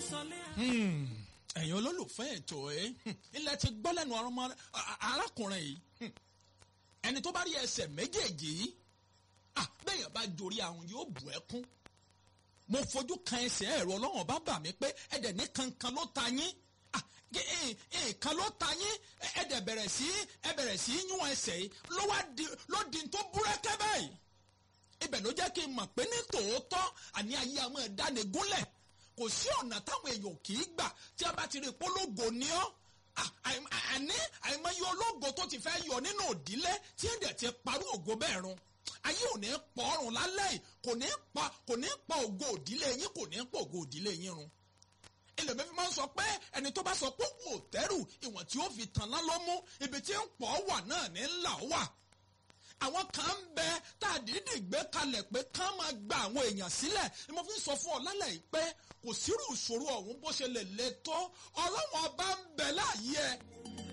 ẹ̀yin olólùfẹ́ ètò ẹ̀ ilẹ̀ ti gbọ́ lẹ́nu ọmọ arákùnrin yìí ẹni tó bá rí ẹsẹ̀ méjèèjì yìí bẹ́ẹ̀yàn bá jorí àwọn yóò bù ẹkún mo fojú kan ẹsẹ̀ ẹ̀rọ ọlọ́run bá bà mí pé ẹ̀dẹ̀ ní kankan ló ta yín nǹkan ló ta yín ẹ̀dẹ̀ bẹ̀rẹ̀ sí ẹ bẹ̀rẹ̀ sí yún ẹsẹ̀ yìí ló wá di ló di tó búrẹ́kẹ́ báyìí ibẹ̀ ló jẹ́ kí n mọ̀ pé ní tòótọ́ àní ayé àmọ́ ẹ̀dáni gúnlẹ̀ kò sí ọ̀nà táwọn èèyàn kì í gbà tí a bá ti rí pológo ní ọ́ àní àìmọye ológo tó ti fẹ́ yọ nínú òdílé tí ẹ̀dẹ̀ ti parú ògo bẹ́ẹ̀ run ayé ò ní pọ̀ ọ̀run lálẹ́ yìí kò ní pa kò ní pa ògo òdílé yín kò ní pa ògo òdílé yín run ẹlòmíín fi máa ń sọ pé ẹni tó bá sọ pé kò tẹ́rù ìwọ̀n tí ó fi tàn án ló mú ibi tí ń pọ̀ wà náà ní ńlá wà àwọn kan ń bẹ tá a dìídì gbé kalẹ̀ pé ká máa gba àwọn èèyàn sílẹ̀ ni mo fi ń sọ fún ọ lálẹ́ yìí pé kò sírù ìṣòro ọ̀hún bó ṣe lè le tó ọlọ́wọ́n ọba ń bẹ láàyè ẹ